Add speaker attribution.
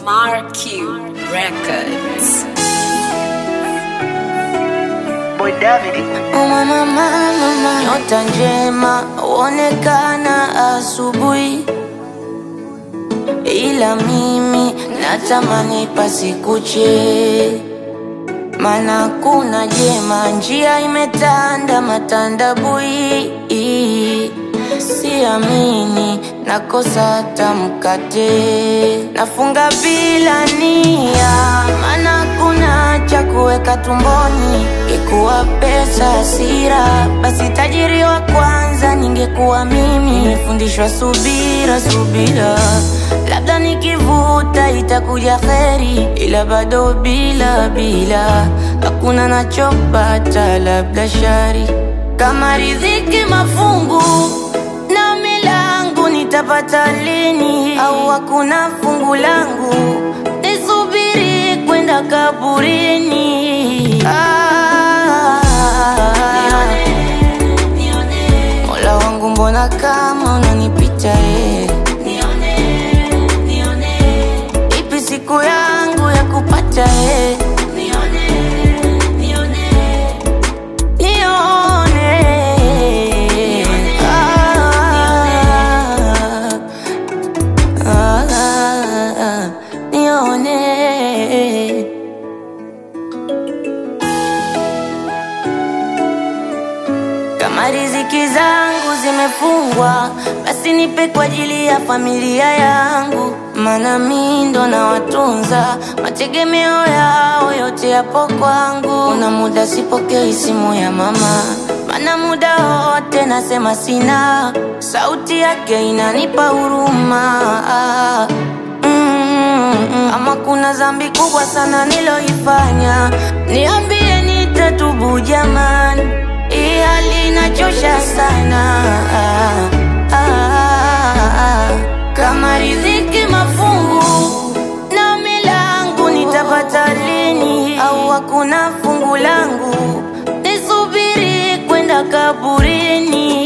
Speaker 1: Mark Q Records.
Speaker 2: Boy David.
Speaker 3: Oh mama, mama, mama. Nyota njema huonekana asubuhi, ila mimi natamani pasikuche, mana kuna jema, njia imetanda matandabui, siamini nakosa hata mkate, nafunga bila nia, mana kuna cha kuweka tumboni, ikuwa pesa hasira, basi tajiri wa kwanza ningekuwa mimi. Nimefundishwa subira, subira, labda nikivuta itakuja kheri, ila bado bila bila, hakuna nachopata, labda shari kama riziki mafungu na milangu nitapata lini? Au hakuna fungu langu nisubiri kwenda kaburini? Ah, Mola wangu, mbona kama unanipita eh? Ipi siku yangu ya kupata eh? Nione. Ah, ah, ah, nione. Kama riziki zangu zimefungwa, basi nipe kwa ajili ya familia yangu, maana mi ndo nawatunza, mategemeo yao yote yapo kwangu. Kuna muda sipokei simu ya mama, maana muda wote nasema sina, sauti yake inanipa huruma. Mm, ama kuna dhambi kubwa sana niloifanya, niambie nitatubu jamani, hii hali inachosha sana. Ah, ah, ah. Kama riziki mafungu na milangu nitapata lini? Au hakuna fungu langu nisubiri kwenda kaburini?